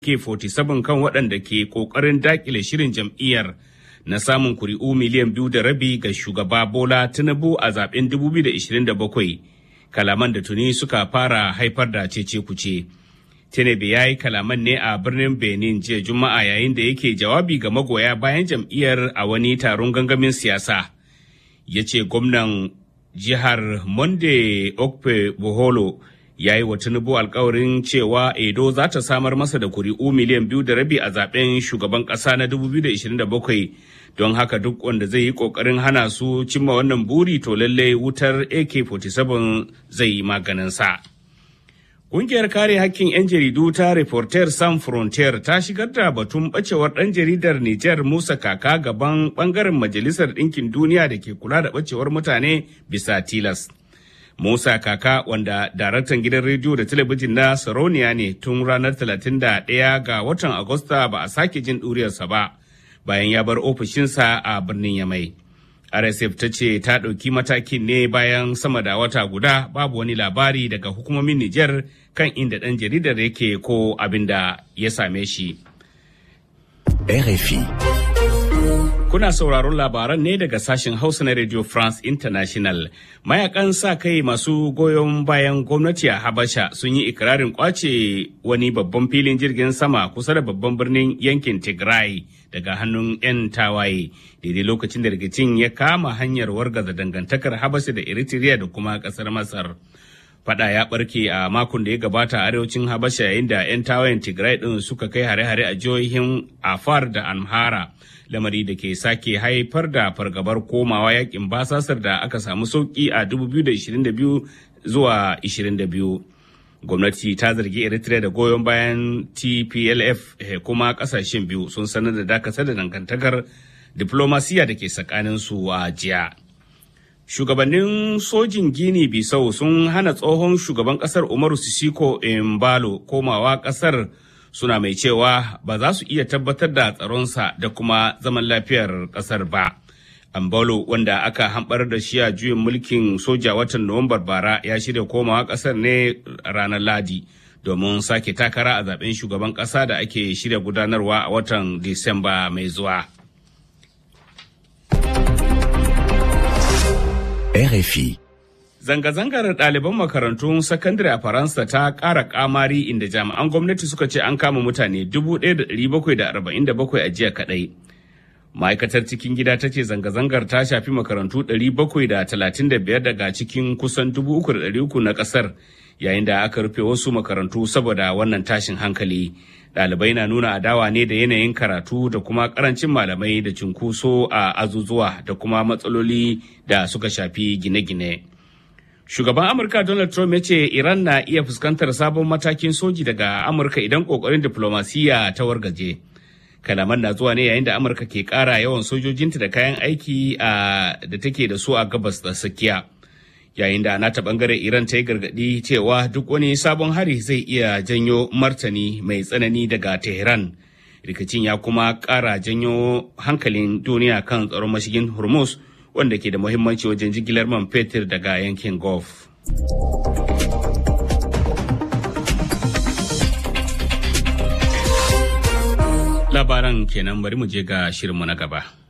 AK-47 kan waɗanda ke ƙoƙarin daƙile shirin jam'iyyar na samun kuri'u miliyan biyu da rabi ga shugaba Bola Tinubu a zaben 2027 kalaman da tuni suka fara haifar da cece kuce. Tinubu ya yi kalaman ne a birnin Benin jiya Juma'a yayin da yake jawabi ga magoya bayan jam'iyyar a wani taron gangamin siyasa. Ya ce gwamnan jihar Monde Okpe Boholo ya yi wa Tinubu alkawarin cewa Edo za ta samar masa da kuri'u miliyan biyu da rabi a zaben shugaban ƙasa na 2027 don haka duk wanda zai yi ƙoƙarin hana su cimma wannan buri to lallai wutar AK-47 zai yi maganinsa. Ƙungiyar kare hakkin 'yan jaridu ta Reporter San Frontier ta shigar da batun ɓacewar ɗan jaridar Nijar Musa Kaka gaban ɓangaren Majalisar Ɗinkin Duniya da ke kula da ɓacewar mutane bisa tilas. Musa Kaka wanda daraktan gidan rediyo da talabijin na Saroniya ne tun ranar 31 ga watan Agusta ba a sake jin ɗuriyarsa ba bayan ya bar ofishinsa a birnin Yamai. RSF ta ce ta ɗauki matakin ne bayan sama da wata guda babu wani labari daga hukumomin Nijar kan inda ɗan jaridar yake ko abin da ya same shi. RFI. Kuna sauraron labaran ne daga sashen Hausa na Radio France International. Mayakan sa kai masu goyon bayan gwamnati a Habasha sun yi ikirarin kwace wani babban filin jirgin sama kusa da babban birnin yankin Tigray daga hannun 'yan tawaye. Daidai lokacin da rikicin ya kama hanyar wargaza dangantakar Habasha da Eritrea da kuma kasar Masar. Fada ya barke a makon da ya gabata a arewacin Habasha yayin da 'yan tawayen Tigray din suka kai hare-hare a jihohin Afar da Amhara. lamari da ke sake haifar da fargabar komawa yakin basasar da aka samu sauki a 2022 zuwa 22. Gwamnati ta zargi Eritrea da goyon bayan TPLF kuma kasashen biyu sun sanar da dakatar da dangantakar diplomasiya da ke tsakaninsu a jiya. Shugabannin sojin Gini Bisau sun hana tsohon shugaban kasar Umaru Sisiko Embalo komawa kasar suna mai cewa ba za su iya tabbatar da tsaronsa da kuma zaman lafiyar kasar ba. Ambalo wanda aka hambar da shi a juyin mulkin soja watan Nuwambar bara ya shirya komawa kasar ne ranar Ladi domin sake takara a zaben shugaban kasa da ake shirya gudanarwa a watan Disamba mai zuwa. RFI. Zanga-zangar ɗaliban makarantun sakandare a Faransa ta ƙara ƙamari inda jami'an gwamnati suka ce an kama mutane 1,747 a jiya kaɗai. Ma'aikatar cikin gida ta ce zanga-zangar ta shafi makarantu 735 daga cikin kusan 3,300 na ƙasar yayin da aka rufe wasu makarantu saboda wannan tashin hankali. Ɗalibai na nuna adawa ne da yanayin karatu da kuma ƙarancin malamai da cunkoso a azuzuwa da kuma matsaloli da suka shafi gine-gine. Shugaban Amurka Donald Trump ya ce Iran na iya fuskantar sabon matakin soji daga Amurka idan kokarin diplomasiya ta wargaje. Kalaman na zuwa ne yayin da Amurka ke ƙara yawan sojojinta da kayan aiki da take da su a gabas da tsakiya. Yayin da nata bangare Iran ta yi gargaɗi cewa duk wani sabon hari zai iya janyo martani mai tsanani daga Tehran. Rikicin ya kuma ƙara janyo hankalin duniya kan tsaron mashigin Hormuz. wanda ke da muhimmanci wajen jigilar man fetur daga yankin Gulf. Labaran kenan bari mu je ga shirinmu na gaba.